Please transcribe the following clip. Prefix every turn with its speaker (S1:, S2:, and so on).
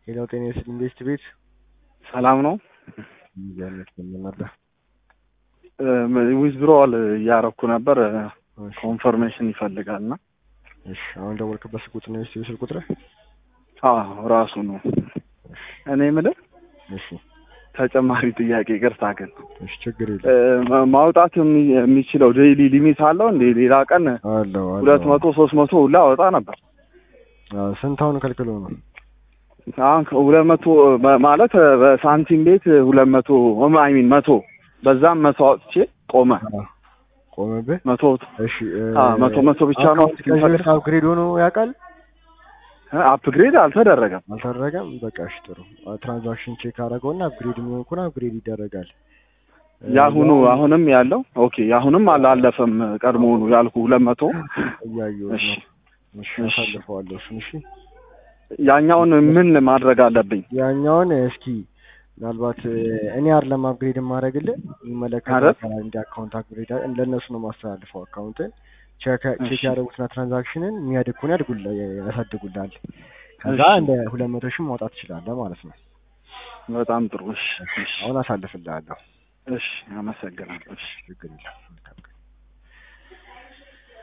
S1: ሌላው ጤና ይስጥልኝ ቤስት ቤት
S2: ሰላም ነው።
S1: ያለት ነበር
S2: ዊዝድሮዋል እያረኩ ነበር። ኮንፈርሜሽን ይፈልጋል እና
S1: እሺ አሁን ደወልክበት ስልክ ቁጥር ነው የስልክ ስልክ ቁጥር
S2: አዎ ራሱ ነው። እኔ የምልህ
S1: እሺ
S2: ተጨማሪ ጥያቄ ይቅርታ ግን
S1: እሺ ችግር የለም
S2: እ፣ ማውጣት የሚ- የሚችለው ዴይሊ ሊሚት አለው እንዴ? ሌላ ቀን
S1: አለው አለው
S2: ሁለት መቶ ሶስት መቶ ሁላ አወጣ ነበር።
S1: አዎ፣ ስንት አሁን ከልክሎ ነው
S2: አሁን ሁለት መቶ በ- ማለት በሳንቲም ቤት ሁለት መቶ አይ ሚን መቶ በዛም መቶ አውጥቼ ቆመ።
S1: አዎ፣ ቆመብህ
S2: መቶ
S1: እሺ እ፣
S2: አ መቶ መቶ ብቻ ነው
S1: አካውንት ከዚህ በፊት አፕግሬድ ሆኖ ያውቃል
S2: አፕግሬድ አልተደረገም።
S1: አልተደረገም በቃ እሺ ጥሩ ትራንዛክሽን ቼክ አደረገውና አፕግሬድ የሚሆን ከሆነ አፕግሬድ ይደረጋል እ፣
S2: የአሁኑ
S1: ያው
S2: አሁንም ያለው ኦኬ የአሁንም አላለፈም ቀድሞውኑ ያልኩ ሁለት መቶ
S1: እያየሁት
S2: እሺ
S1: ነው እሺ
S2: እሺ።
S1: አሳልፈዋለሁ እሱን እሺ
S2: ያኛውን ምን ማድረግ አለብኝ?
S1: ያኛውን እስኪ ምናልባት እ፣ እኔ አይደለም አፕግሬድ የማደርግልህ የሚመለከተው
S2: አይደል?
S1: አካል እንዲ አካውንት አፕግሬድ ለእነሱ ነው ማስተላልፈው አካውንትን ቼክ ቼክ
S2: እሺ።
S1: ያደረጉትና ትራንዛክሽንን የሚያድግ ከሆነ ያድጉልህ ያሳድጉልሃል ከዛ
S2: እሺ።
S1: እንደ ሁለት መቶ ሺህ ማውጣት ትችላለህ ማለት ነው
S2: በጣም ጥሩ። እሺ እሺ
S1: አሁን አሳልፍልሃለሁ
S2: እሺ፣ አመሰግናለሁ። እሺ
S1: ችግር የለም